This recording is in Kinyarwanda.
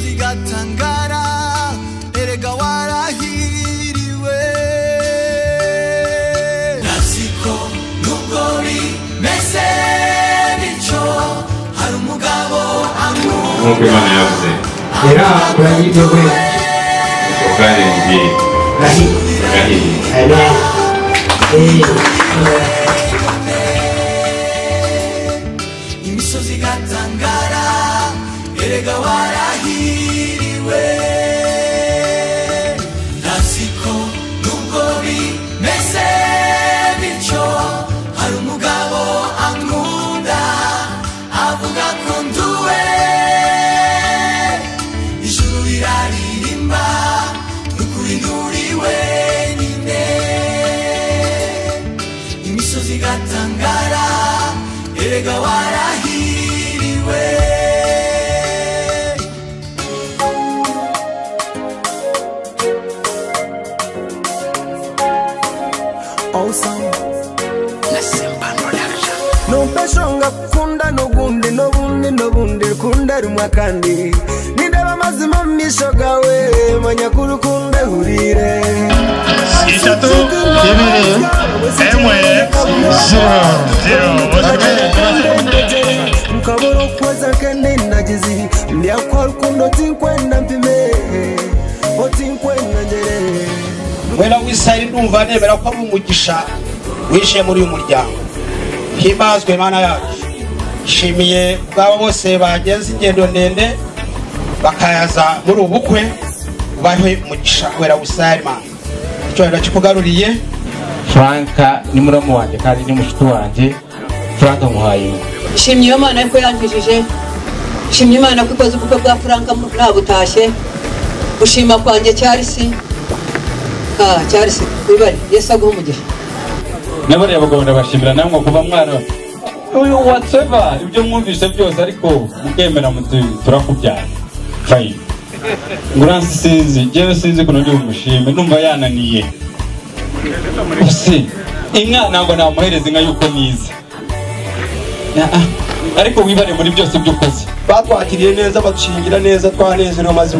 rigatangara erega warahiriwe nasiko n'ugori mese nico hari umugabo amwe nk'uko imana yavuze era kurahirwe ubwarenge kurahirwe bwahiye amen Amen. imisozi igatangara erega warahiriwe nasiko nubwo bimeze bityo hari umugabo ankunda avuga ko nduwe ijuru riraririmba n'ukuri nturi wenyine imisozi igatangara erega warahiriwe numfasha ngakunda n'ubundi n'ubundi n'ubundi rukunda rumwe kandi nindeba amazima mu misho gawe manya ko urukundo hurire itatu ibiri emwe zero zero bose ukabura ukuweza kende nagize ndiakwa rukundo tinkwenda mpime otinkwenda ngere wera w'isahari ndumva nemera ko ari umugisha wishiye muri uyu muryango himbazwe imana yacu nshimiye ubwabo bose bagenze ingendo ndende bakayaza muri ubu bukwe bahe umugisha wera w'isahari mana icyubahiro kikugaruriye franka ni muramu wanjye kandi ni mushuti wanjye franka muhayimana shimye iyo mana ko yankijije shimye imana ko ikoze ubukwe bwa franka nta butashye gushima kwanjye cyarisi ah cyarisi wibare yesu aguha umugisha n'abari abagabo ndabashimira namwe kuba mwana uyu watseva ibyo mwumvise byose ariko mukemera muti turakubyaye fayini nguransi sinzi njyewe sinzi ukuntu ndi bumushime numva yananiye usi inka ntabwo namuhereza inka y'uko nize Na- ah, ariko wibare muri byose by'ukoze batwakiriye neza badushingira neza twanezerewe maze